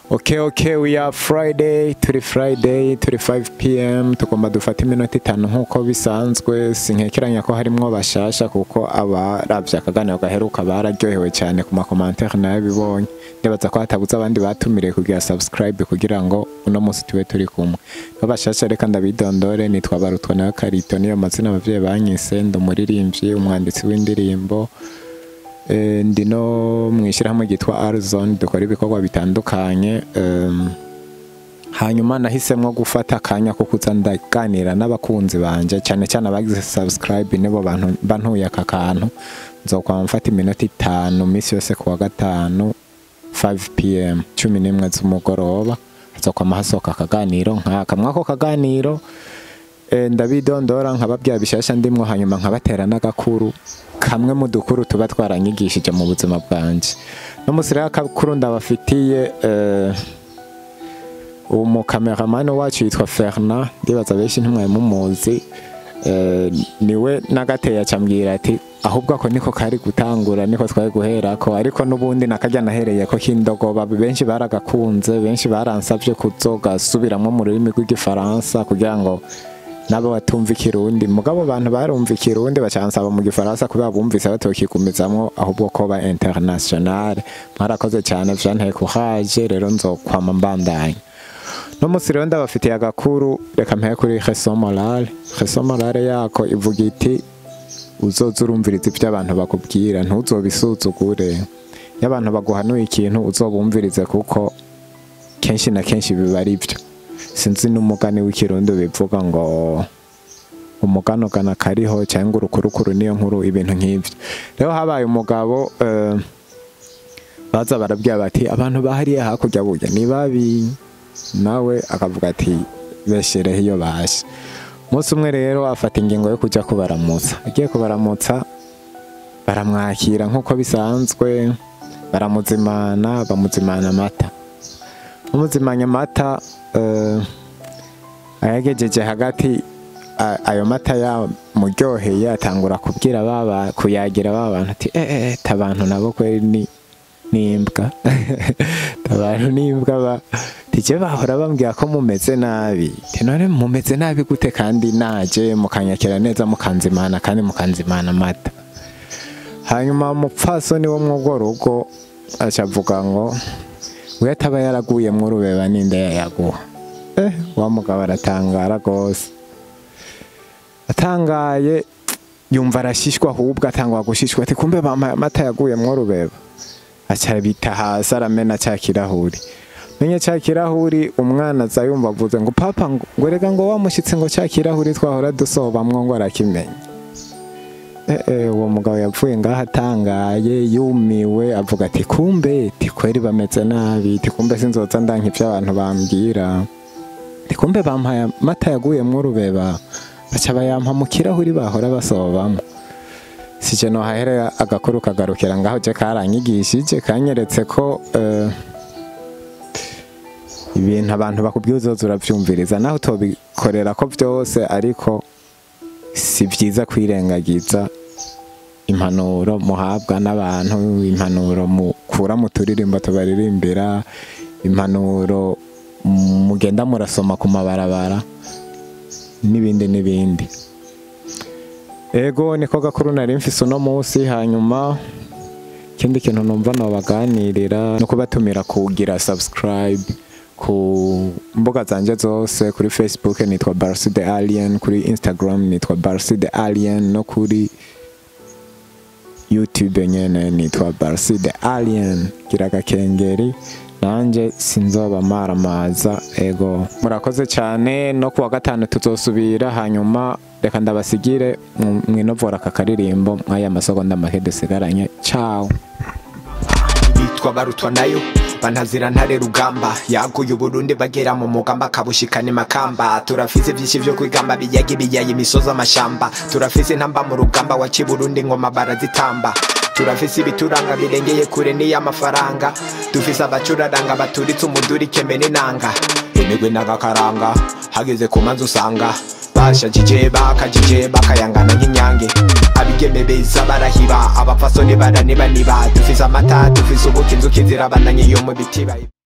Okay, okay, we are Friday, turi Friday, turi 5 pm, tugomba dufata iminota itanu nk'uko bisanzwe, sinkekeranya ko harimwo bashasha kuko abaravye akaganiro gaheruka bararyohewe cyane ku makomantere nabibonye. Ndibaza ko hatabuze abandi batumiriye kugira subscribe kugira ngo uno munsi tube turi kumwe. Babashasha reka ndabidondore, nitwa Barutwa na Karito, niyo mazina abavyeyi banyise, ndi umuririmbyi, umwanditsi w'indirimbo, Eh, ndi no mu ishyirahamwe ryitwa Arizon dukora ibikorwa bitandukanye em, hanyuma nahisemo gufata akanya ko kuza ndaganira n'abakunzi banje cyane cyane abagize subscribe nibo bantu bantuye aka kantu nzokwama mfata iminota itanu minsi yose ku wa gatanu 5 pm cumi n'imwe z'umugoroba hazokwama hasohoka akaganiro nk'aka mwako kaganiro Eh, ndabidondora nkababwira bishasha ndimwo hanyuma nkabatera n'agakuru kamwe mu dukuru tuba twaranyigishije mu buzima bwanje no musi rero akakuru ndabafitiye eh, umukameramani wacu yitwa Fernand ndibaza benshi ntimwari mumuzi eh, niwe nagateye acambwira ati ahubwo ako niko kari gutangura niko twari guherako ariko n'ubundi nakarya nahereye ko kindogoba benshi baragakunze benshi baransavye kuzogasubiramwo mu rurimi rw'igifaransa kugira ngo nabo batumva ikirundi mugabo abantu barumva ikirundi bacansaba mu gifaransa kubera bumvise batokigumizamwo ahubwo ko ba international mwarakoze cyane vyanteye courage rero nzokwama mbandanya no musi rero ndabafitiye agakuru reka mpeye kuri reso morale reso morale yako ivuga iti uzoza urumviriza ibyo abantu bakubwira ntuzobisuzugure iyo abantu baguhanuye ikintu uzobumvirize kuko kenshi na kenshi biba ari byo sinzi n'umugani w'ikirundi bivuga ngo umuganogana kariho cyangwa urukurukuru niyo nkuru ibintu nk'ibyo rero habaye umugabo eh, baza barabwira bati abantu bahariye hakurya burya ni babi nawe akavuga ati beshereho iyo baje umunsi umwe rero afata ingingo yo kujya kubaramutsa agiye kubaramutsa baramwakira nk'uko bisanzwe baramuzimana bamuzimana amata bamuzimanya amata eh, ayagejeje hagati a- ayo mata yamuryoheye atangura kubwira baba kuyagira ba bantu ati eh eh tabantu nabo kweri ni nimbwa tabantu nimbwa ba tije bahora bambwira ko mumeze nabi ti none mumeze nabi gute kandi naje mukanyakira neza mukanzimana kandi mukanzimana amata hanyuma umupfasoni wo mw'urwo rugo aca avuga ngo we ataba yaraguyemwo urubeba ninde yayaguha eh wa mugabo aratangara rwose atangaye yumva arashishwa ahubwo atangwa gushishwa ati kumbe bampaye amata yaguyemwo urubeba aca bita hasi aramena ca kirahuri menye ca kirahuri umwana aza yumva avuze ngo papa ngo ngo rega ngo wamushitse ngo ca kirahuri twahora dusobamwo ngo arakimenya Eh, eh, uwo mugabo yapfuye ngaho atangaye yumiwe avuga ati kumbe tikweri bameze nabi tikumbe sinzoza ndanka ivyo abantu bambwira tikumbe bampaye amata yaguyemwo urubeba baca bayampa mu kirahuri bahora basobamwo sije nohaherera agakuru kagarukira ngaho je karanyigishije kanyeretse ko eh, ibintu abantu bakubwiye uzoza uravyumviriza naho utobikorera ko vyose ariko si vyiza kwirengagiza impanuro muhabwa n'abantu impanuro mukura mu turirimbo tubaririmbira impanuro mugenda murasoma ku mabarabara n'ibindi n'ibindi ego niko gakuru nari mfise uno munsi hanyuma ikindi kintu numva nobaganirira no kubatumira kugira subscribe ku mbuga zanje zose kuri facebook nitwa Barsi the Alien kuri instagram nitwa Barsi the Alien no kuri youtube nyene nitwa Barsi the Alien gira agakengeri nanje sinzoba maramaza ego murakoze cyane no kuwa gatanu tuzosubira hanyuma reka ndabasigire mu- mwinovora aka karirimbo mwaya masegonda make dusigaranye ciao bitwa barutwa nayo bantazira ntare rugamba yaguye uburundi bagera mu mugamba kabushikana makamba turafise vyinshi vyo kwigamba biyaga ibiyaye imisozi amashamba turafise intamba mu rugamba wa kiburundi ngoma barazitamba turafise ibituranga birengeye kure n'iy'amafaranga dufise abacuraranga baturitse umuduri keme n'inanga imigwi n'agakaranga hageze ku manzu usanga bashajije bakajije bakayangana nk'inyange abigeme beza barahiba abapfasoni baranibaniba dufise amata dufise ubuki inzuki zirabananye iyo mu biti bayi